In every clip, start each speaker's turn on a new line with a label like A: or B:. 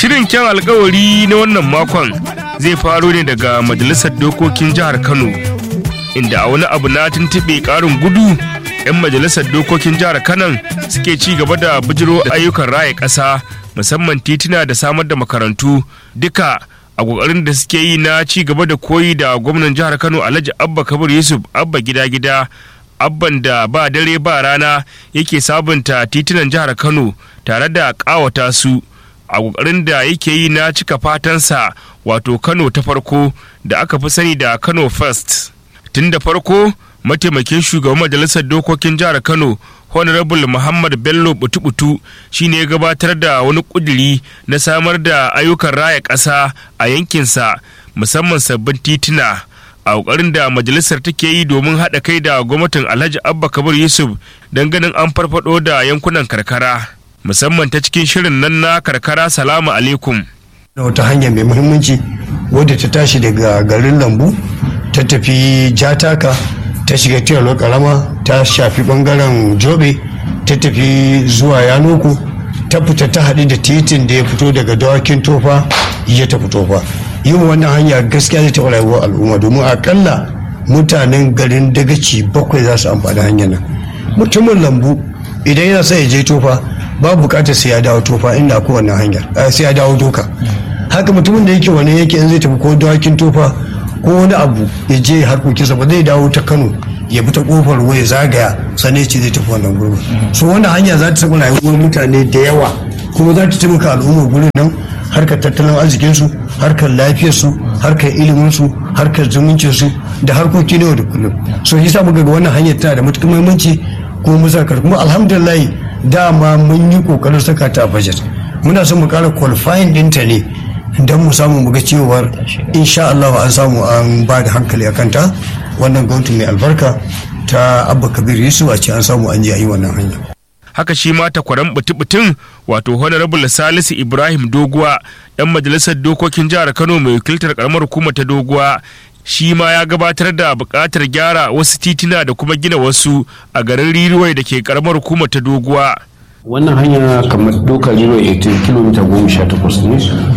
A: Shirin kyan alkawari na wannan makon zai faro ne daga Majalisar Dokokin Jihar Kano, inda a wani abu na tuntuɓe ƙarin gudu 'yan Majalisar Dokokin Jihar Kano suke ci gaba da bijiro ayyukan raya ƙasa musamman tituna da samar da makarantu duka a ƙoƙarin da suke yi na ci gaba da koyi da gwamnan jihar Kano Alhaji Abba Kabir Yusuf Abba gida-gida abban da ba dare ba rana yake sabunta titunan jihar Kano tare da ƙawata su. a ƙoƙarin da yake yi na cika fatansa wato kano ta farko da aka fi sani da kano first tun da farko mataimakin shugaban majalisar dokokin jihar kano honorable muhammad bello butu-butu shine ya gabatar da wani ƙudiri na samar da ayyukan raya ƙasa a yankinsa musamman sabbin tituna a ƙoƙarin da majalisar take yi domin haɗa kai da gwamnatin alhaji abba kabir yusuf don ganin an farfado da yankunan karkara musamman ta cikin shirin nan na karkara salamu alaikum
B: da wata hanya mai muhimmanci wadda ta tashi daga garin lambu ta tafi jataka ta shiga tiyalo karama ta shafi bangaren jobe ta tafi zuwa yanoko ta fita ta haɗu da titin da ya fito daga dawakin tofa ya tafi tofa yin wannan hanya gaskiya zai taɓa rayuwar al'umma domin akalla mutanen garin dagaci bakwai za su amfani hanyar nan mutumin lambu idan yana sa ya je tofa babu bukatar sai ya dawo tofa inda ko wannan hanyar sai ya dawo doka haka mutumin da yake wani yake in zai tafi ko dawakin tofa ko wani abu ya je harkokinsa ba zai dawo ta kano ya bi ta kofar ruwa ya zagaya sane ce zai tafi wannan gurbin so wannan hanya za ta taɓa rayuwar mutane da yawa kuma za ta taimaka al'ummar gurin nan harkar tattalin arzikinsu harkar lafiyarsu harkar iliminsu harkar zumuncinsu da harkoki na yau da kullum so shi sa muka ga wannan hanyar tana da matuƙar muhimmanci kuma musakar kuma alhamdulillah dama mun yi kokarin saka ta a budget muna son mu kara qualifying dinta ne don mu samu mu ga cewar insha Allah an samu an ba da hankali akan ta wannan gwamnati mai albarka ta abba kabir yusuf a ce an samu an je a yi wannan hanya
A: haka shi ma takwaran butubutun wato honorable salisu ibrahim doguwa dan majalisar dokokin jihar kano mai wakiltar karamar hukumar ta doguwa shi ma ya gabatar da buƙatar gyara wasu titina da kuma gina wasu a garin riruwai da ke karamar hukumar ta doguwa
C: wannan hanya kamar doka riruwa 18 kilomita goma sha takwas ne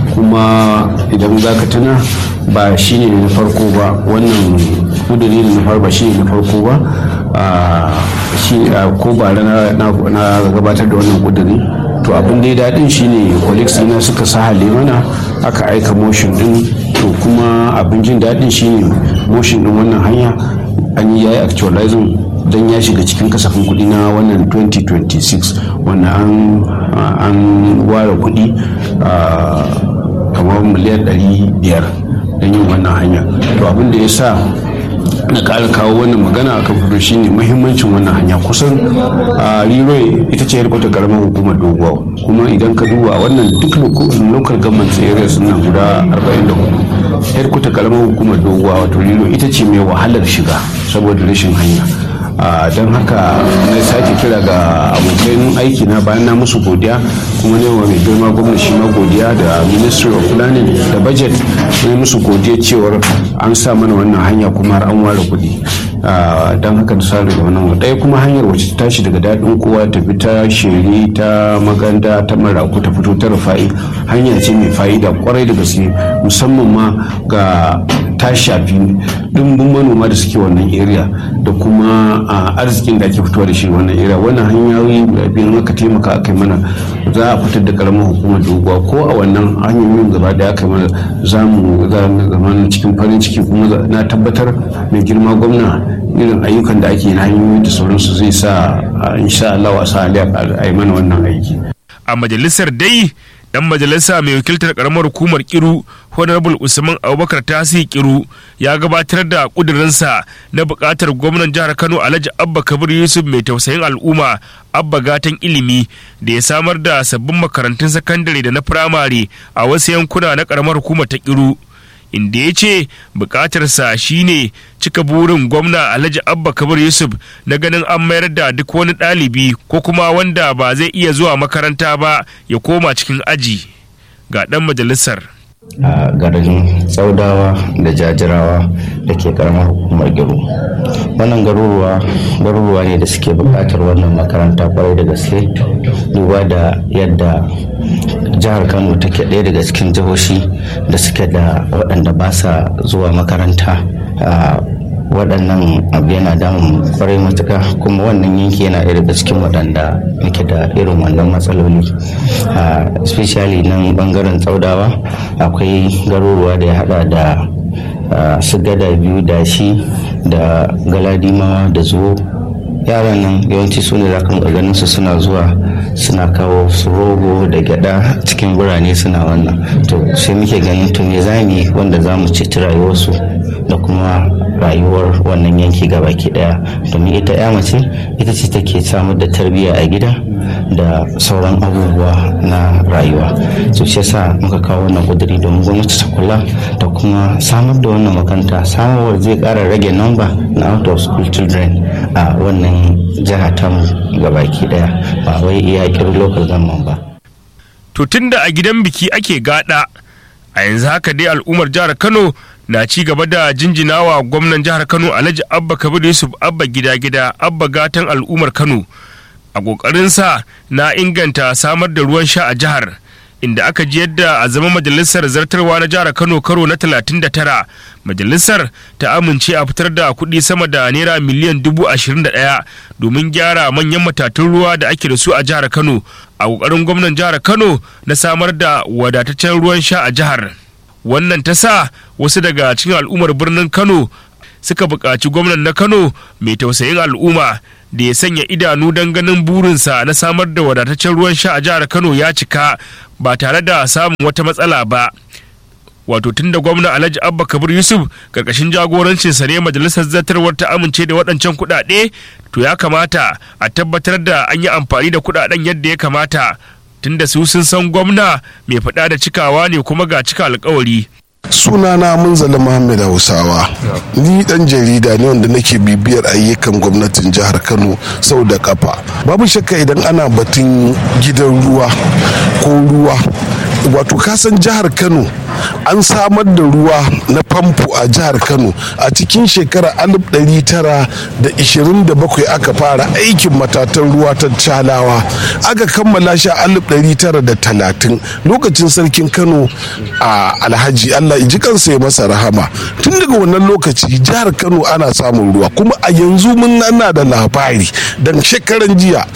C: kuma idan za ka tuna ba shi ne na farko ba wannan kudiri na farko ba shi ne na farko ba ko ba na gabatar da wannan kudiri to abin da ya daɗin shine colleagues ina suka sahale mana aka aika motion din to kuma abin jin daɗin shine motion din wannan hanya an yi yayi actualizing don ya shiga cikin kasafin kuɗi na wannan 2026 wanda an ware kuɗi kamar miliyan 500 don yin wannan hanya to abin da ya sa na ƙara kawo wannan magana a kan fito shine muhimmancin wannan hanya kusan a riroy ita ce yarkwata karamar hukumar doguwa kuma idan ka duba wannan duk local government areas nan guda 44 yarkwata karamar hukumar doguwa wato riroy ita ce mai wahalar shiga saboda rashin hanya don haka na sake kira ga abokan aiki na bayan na musu godiya kuma ne wa mai girma gwamna shi ma godiya da ministry of planning da budget ne musu godiya cewar an sa mana wannan hanya kuma har an ware kuɗi don haka da sa daga wannan ɗaya kuma hanyar wacce ta tashi daga daɗin kowa ta bi ta shiri ta maganda ta maraku ta fito ta rufa'i hanya ce mai fa'ida kwarai da gaske musamman ma ga ta shafi ɗimbin manoma da suke wannan area da kuma arzikin da ake fitowa da shi wannan area wannan hanyoyi biyan aka taimaka aka yi mana za a fitar da karamar hukumar doguwa ko a wannan hanyoyin gaba da aka yi mana za mu zama cikin farin ciki kuma na tabbatar mai girma gwamna irin ayyukan da ake na hanyoyi da sauransu zai sa insha Allah wa sa a yi mana wannan aiki
A: a majalisar dai dan majalisa mai wakiltar karamar hukumar kiru honorable usman abubakar tasi kiru ya gabatar da kudurinsa na bukatar gwamnan jihar kano alhaji abba kabir yusuf mai tausayin al'umma abba gatan ilimi da ya samar da sabbin makarantun sakandare da na firamare a wasu yankuna na karamar hukumar ta kiru inda ya ce bukatarsa shine cika burin gwamna alhaji abba kabir yusuf na ganin an mayar da duk wani ɗalibi ko kuma wanda ba zai iya zuwa makaranta ba ya koma cikin aji ga ɗan majalisar
D: a garin tsaudawa da jajirawa da ke karamar hukumar gero wannan garuruwa garuruwa ne da suke buƙatar wannan makaranta kwarai da gaske duba da yadda jihar kano take ɗaya daga cikin jihohi da suke da waɗanda ba sa zuwa makaranta waɗannan abu yana damun kwarai matuka kuma wannan yanki yana ɗaya daga cikin waɗanda muke da irin wannan matsaloli especially nan bangaren tsaudawa akwai garuruwa da ya hada da su gada biyu da shi da galadimawa da zuwo yaran nan yawanci su ne za ka ganin su suna zuwa suna kawo su rogo da gyada cikin birane suna wannan to sai muke ganin to me zami wanda za mu ceci rayuwarsu da kuma rayuwar wannan yanki baki daya domin ita ya mace ita ce take samar da tarbiyya a gida da sauran abubuwa na rayuwa so shi yasa muka kawo wannan kuduri domin gwamnati ta kula da kuma samar da wannan makaranta samarwar zai kara rage namba na out of school children a wannan jiha tamu gabaki daya ba wai iya kirin local government ba
A: to tunda a gidan biki ake gada a yanzu haka dai al'ummar jihar kano na ci gaba da jinjinawa gwamnan jihar kano alhaji abba kabir yusuf abba gida gida abba gatan al'ummar kano a ƙoƙarinsa na inganta samar da ruwan sha a jihar inda aka ji yadda a zama majalisar zartarwa na jihar kano karo na 39 majalisar ta amince a fitar da kuɗi sama da naira miliyan dubu ashirin da ɗaya domin gyara manyan matatun ruwa da ake da su a jihar kano a ƙoƙarin gwamnan jihar kano na samar da wadataccen ruwan sha a jihar wannan ta sa wasu daga cikin al'ummar birnin kano suka buƙaci gwamnan na kano mai tausayin al'umma da ya sanya idanu don ganin burinsa na samar da wadataccen ruwan sha a jihar kano ya cika ba tare da samun wata matsala ba wato tun da gwamna alhaji abba kabir yusuf karkashin jagorancinsa ne majalisar zartarwar ta amince da waɗancan kuɗaɗe to ya kamata a tabbatar da an yi amfani da kuɗaɗen yadda ya kamata tunda su sun san gwamna mai faɗa da cikawa ne kuma ga cika alkawari
E: sunana munzali muhammad hausawa ni dan jarida ne wanda nake bibiyar ayyukan gwamnatin jihar kano sau da kafa babu shakka idan ana batun gidan ruwa ko ruwa wato kasan jihar kano an samar da ruwa na famfo a jihar kano a cikin shekarar 1927 aka fara aikin matatan ruwa ta calawa aka kammala shi a 1930 lokacin sarkin kano a alhaji allah ji kansa ya masa rahama tun daga wannan lokaci jihar kano ana samun ruwa kuma a yanzu mun na da labari dan shekaran jiya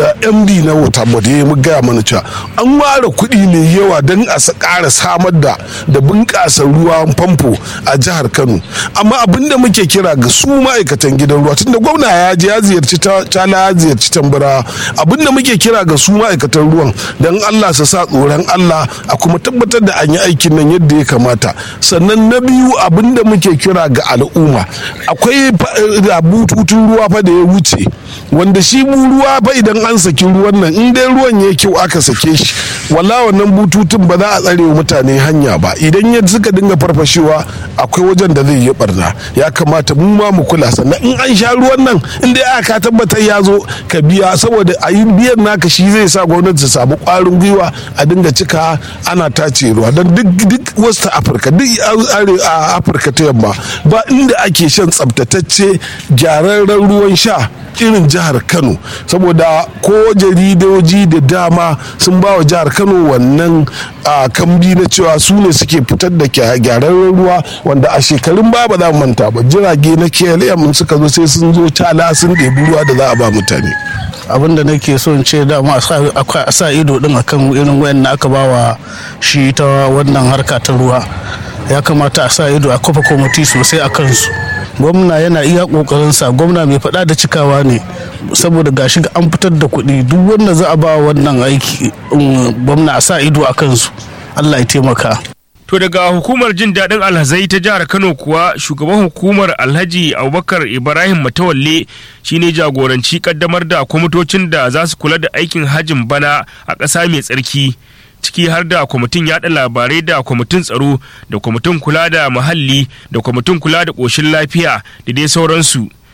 E: md na wata bada ya gaya mana cewa an ware kuɗi mai yawa don a ƙara samar da da bunƙasa ruwan famfo a jihar kano amma abin da muke kira ga su ma'aikatan gidan ruwa tunda gwamna ya je ya ziyarci tala ya ziyarci tambara abin da muke kira ga su ma'aikatan ruwan don allah su sa tsoron allah a kuma tabbatar da an yi aikin nan yadda ya kamata sannan na biyu abin da muke kira ga al'umma akwai bututun ruwa fa da ya wuce wanda shi ruwa fa idan an saki ruwan nan in dai ruwan ya kyau aka sake shi walla wannan bututun ba za a tsare wa mutane hanya ba idan ya suka dinga farfashewa akwai wajen da zai yi barna ya kamata mu ma mu kula sannan in an sha ruwan nan in dai aka tabbatar ya zo ka biya saboda a yi biyan naka shi zai sa gwamnati ta samu kwarin gwiwa a dinga cika ana tace ruwa don duk duk west afirka duk a afirka ta yamma ba inda ake shan tsabtatacce gyararren ruwan sha irin jihar kano saboda ko jaridoji da dama sun ba wa jihar kano wannan kambi na cewa su ne suke fitar da gyararren ruwa wanda a shekarun ba ba za mu manta ba jirage na klm suka zo sai sun zo tala sun ɗebi ruwa da za a ba mutane
F: abin da nake so in ce dama a sa ido din akan irin wayan da aka ba wa shi ta wannan harka ta ruwa ya kamata a sa ido a kafa kwamiti sosai a kansu gwamna yana iya kokarinsa gwamna mai faɗa da cikawa ne saboda gashi an fitar da kuɗi duk wanda za a ba wannan aiki gwamna a sa ido a kansu allah ya taimaka
A: To daga hukumar jin daɗin alhazai ta jihar Kano kuwa shugaban hukumar Alhaji Abubakar Ibrahim Matawalle shine jagoranci kaddamar da kwamitocin da za su kula da aikin hajin bana a ƙasa mai tsarki. ciki har da kwamitin yaɗa labarai da kwamitin tsaro da kwamitin kula da muhalli da kwamitin kula da ƙoshin lafiya da dai sauransu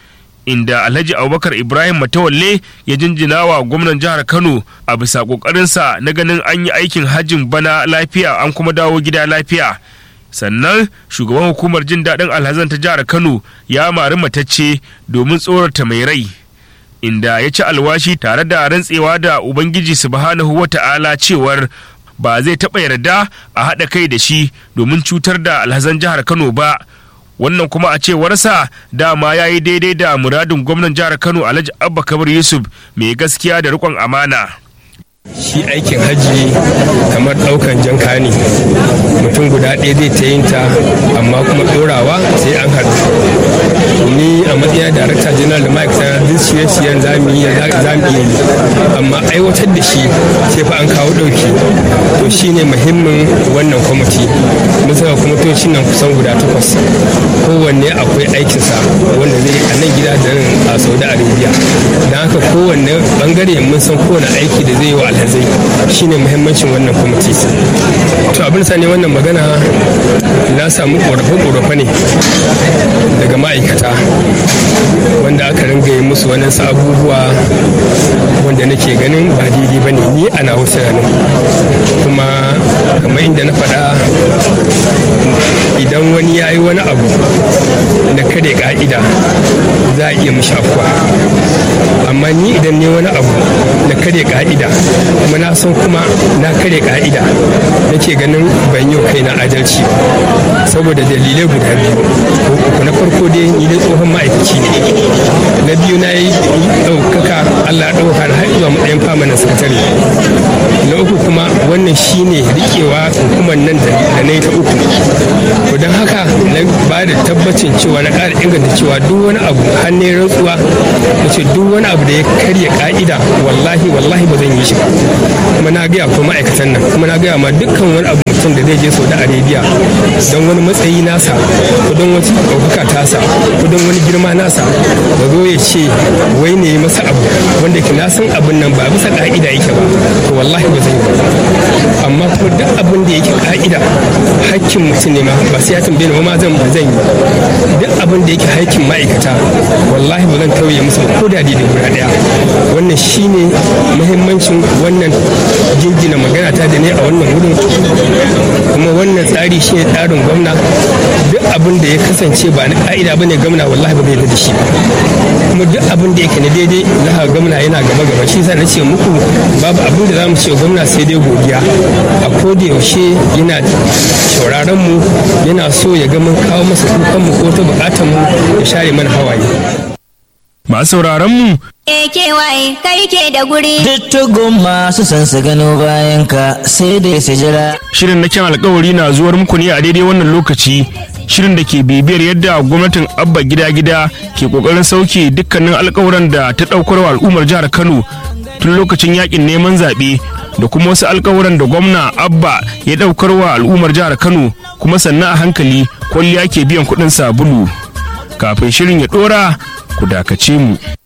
A: inda alhaji abubakar ibrahim matawalle ya jinjina wa gwamnan jihar kano a bisa ƙoƙarinsa na ganin an yi aikin hajjin bana lafiya an kuma dawo gida lafiya sannan shugaban hukumar jin daɗin alhazan ta jihar kano ya mari matacce domin tsorata mai rai inda ya ci alwashi tare da rantsewa da ubangiji subhanahu wa ta'ala cewar ba zai taɓa yarda a haɗa kai da shi domin cutar da alhazan jihar kano ba wannan kuma a cewarsa dama ya yi daidai da muradin gwamnan jihar kano alhaji abba kabir yusuf mai gaskiya da riƙon amana
G: shi aikin hajji kamar ɗaukan janka ne mutum guda ɗaya zai ta yin ta amma kuma ɗorawa sai an haɗu ni a matsayin darakta janar da ma'aikata duk shirye-shiryen za mu yi amma aiwatar da shi sai fa an kawo ɗauki to shi ne muhimmin wannan kwamiti mun saka kwamitocin nan kusan guda takwas kowanne akwai aikinsa wanda zai a nan gida da nan a saudi arabia don haka kowanne bangare mun san kowane aiki da zai yi wa alhazai shine muhimmancin wannan kwamiti to abin sa ne wannan magana na samu korafe-korafe ne daga ma'aikata wanda aka ringa yi musu wani abubuwa wanda nake ganin ba daidai ba ne ni ana wasu ranar kuma kamar inda na faɗa idan wani ya yi wani abu na kare ka'ida za a iya mishi afuwa amma ni idan ne wani abu na kare ka'ida kuma na san kuma na kare ka'ida nake ganin ban yi kai na adalci saboda dalilai guda biyu na farko dai ni dai tsohon ma'aikaci ne na biyu na yi ɗaukaka allah ɗauka na har zuwa matsayin famanin sakatare na uku kuma wannan shine rikewa hukumar nan da na yi ta uku to don haka na ba da tabbacin cewa na ƙara inganta cewa duk wani abu hannun rantsuwa na ce duk wani abu da ya karya ka'ida wallahi wallahi ba zan yi shi ba kuma na gaya ko ma'aikatan nan kuma na gaya ma dukkan wani abu mutum da zai je saudi arabia don wani matsayi nasa ko don wata ɗaukaka tasa ko don wani girma nasa ba zo ya ce wai ne masa abu wanda ke na san abin nan ba bisa ka'ida yake ba to wallahi ba zan yi ba amma kuma duk abin da yake ka'ida hakkin mutum ne ma ba sai ya tambaye ni ba ma zan ba zan yi duk abin da yake hakkin ma'aikata wallahi ba zan tauye musu ba ko da daidai guda daya wannan shine muhimmancin wannan jinjina magana ta da ne a wannan wurin kuma wannan tsari shine tsarin gwamna duk abin da ya kasance ba na ka'ida ba ne gwamna wallahi ba zai da shi ba kuma duk abin da yake na daidai na gwamna yana gaba gaba shi sa na ce muku babu abin da za mu ce gwamna sai dai godiya a koda yaushe yana shauraron mu yana so ya ga mun kawo masa kukan mu ko ta bukatar mu ya share mana hawaye
A: masu sauraron mu
H: AKY kai ke da guri.
I: Dittugun masu son su gano bayan ka sai dai su jira.
A: shirin na kyan alkawari na zuwar muku ne a daidai wannan lokaci shirin da ke bibiyar yadda gwamnatin abba gida gida ke kokarin sauke dukkanin alkawuran da ta daukar wa al'ummar jihar kano tun lokacin yakin neman zaɓe da kuma wasu alkawuran da gwamna abba ya daukar wa al'ummar jihar kano kuma sannan a hankali kwalliya ke biyan kuɗin sabulu kafin shirin ya ɗora ku dakace mu